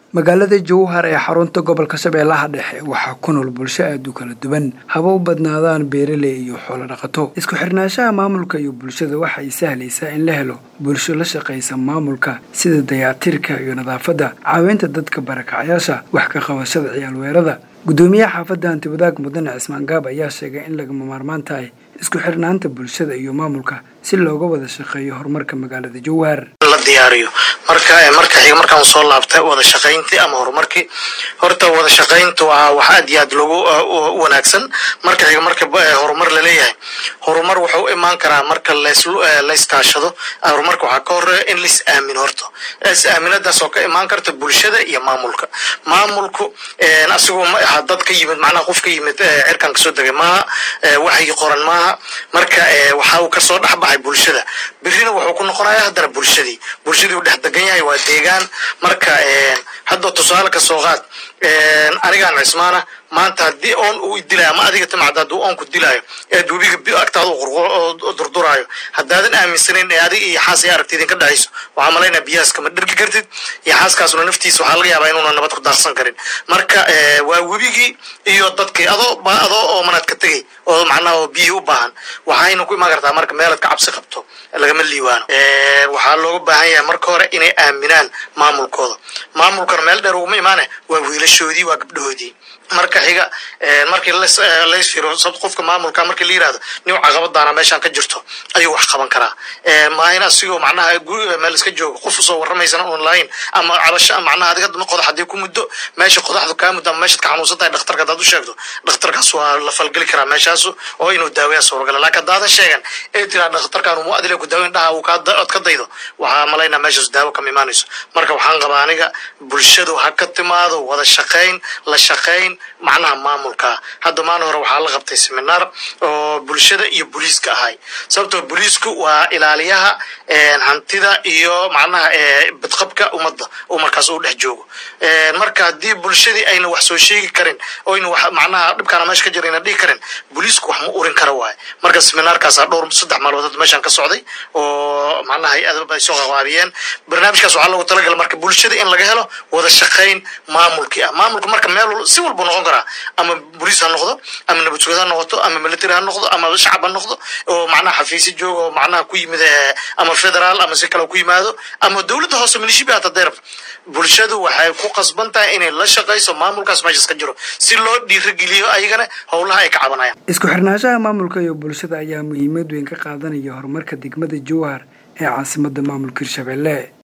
magaalada jowhar ee xarunta gobolka shabeellaha dhexe waxaa ku nool bulsho aada u kala duwan haba u badnaadaan beeraley iyo xoolo dhaqato isku xirnaanshaha maamulka iyo bulshada waxay sahlaysaa in la helo bulsho la shaqaysa maamulka sida dayactirka iyo nadaafadda caawinta dadka barakacayaasha wax ka qabashada ciyaalweerada guddoomiyaha xaafadda hantibadaag mudane cismaan gaab ayaa sheegay in lagama maarmaan tahay isku xirnaanta bulshada iyo maamulka si looga wada shaqeeyo horumarka magaalada jowhar la diyaariyo marka marka xiga markaan soo laabtay wada shaqayntii ama horumarkii horta wada shaqaynta waa wax aad iyo aad loogu wanaagsan marka xiga marka horumar laleeyahay horumar wuxuu u imaan karaa marka layskaashado horumarka waxaa ka horeeya in lais aamino horta is aaminadaas oo ka imaan karta bulshada iyo maamulka maamulku asigoo maaha dad ka yimid macnaha qof ka yimid cirkan kasoo degay maaha waxay qoran maaha marka waxa uu kasoo dhexbaxay bulshada birina wuxuu ku noqonaya haddana bulshadii bulshadii uu dhex degan yahay waa deegaan marka hadda tusaale ka soo qaad anigaan cismaana maanta haddii oon uu dilayo ama adiga timacda hadduu oonku dilaayo ee webiga agtaada u durduraayo haddaadan aaminsanayn ee adiga iyo xaas ay aragti idinka dhexayso waxaa malaynaa biyahaas kama dhergi kartid iyo xaaskaasuna naftiisa waxaa laga yaabaa inuuna nabad ku daaqsan karin marka waa webigii iyo dadkii adoo adoo oo manaad ka tegay oo macnaha oo biyihii u baahan waxayna ku imaan kartaa marka meelaad ka cabsi qabto lagama liiwaano waxaa looga baahan yahay marka hore inay aaminaan maamulkooda maamulkana meel dheer uguma imaane waa wiilashoodii waa gabdhahoodii marka xiga markii lays firo qofka maamulka markii la yirahdo nin caqabadaana meeshaan ka jirto ayuu wax qaban karaa maahin asigoo macnaha guriga meel iska joogo qof usoo warramaysana oon lahayn ama cabasho macnaha adiga qodax haddii ku muddo meesha qodaxdu kaa muddo ama meeshaad ka xanuunsan tahay dhakhtarka haddaad u sheegto dhakhtarkaas waa la falgeli karaa meeshaasu oo inuu daaweeya suuragala laakiin haddaadan sheegan ee tiraa dhakhtarkan mu adile ku daaweyn dhaha uu kaad ka daydo waxaa malaynaa meeshaas daawo kama imaanayso marka waxaan qabaa aniga bulshadu ha ka timaado wada shaqayn la shaqayn macnaha maamulka hadda maalin hore waxaa la qabtay seminaar oo bulshada iyo booliiska ahay sababtoo booliisku waa ilaaliyaha hantida iyo macnaha badqabka ummadda oo markaas uu dhex joogo marka haddii bulshadii ayna wax soo sheegi karin oyna wax macnaha dhibkaana meesha ka jira ayna dhihi karin booliisku wax ma urin kara waaye marka seminaarkaasa dhowr saddex maalmood meeshaan ka socday oo macnaha hay-adaba ay soo qabaabiyeen barnaamijkaas waxaa loogu talagala marka bulshada in laga helo wada shaqayn maamulkii ah maamulka marka meel si walba noqon karaa ama boliis ha noqdo ama nabadsugad ha noqoto ama military ha noqdo ama shacab ha noqdo oo macnaha xafiisyo jooga oo macnaha ku yimid ama federaal ama si kale ku yimaado ama dowladda hoose milishibi hata deer bulshadu waxay ku qasban tahay inay la shaqayso maamulkaas meeshaas ka jiro si loo dhiirageliyo ayagana howlaha ay ka cabanayaan isku xirnaanshaha maamulka iyo bulshada ayaa muhiimad weyn ka qaadanaya horumarka degmada jowhar ee caasimadda maamulka hirshabelle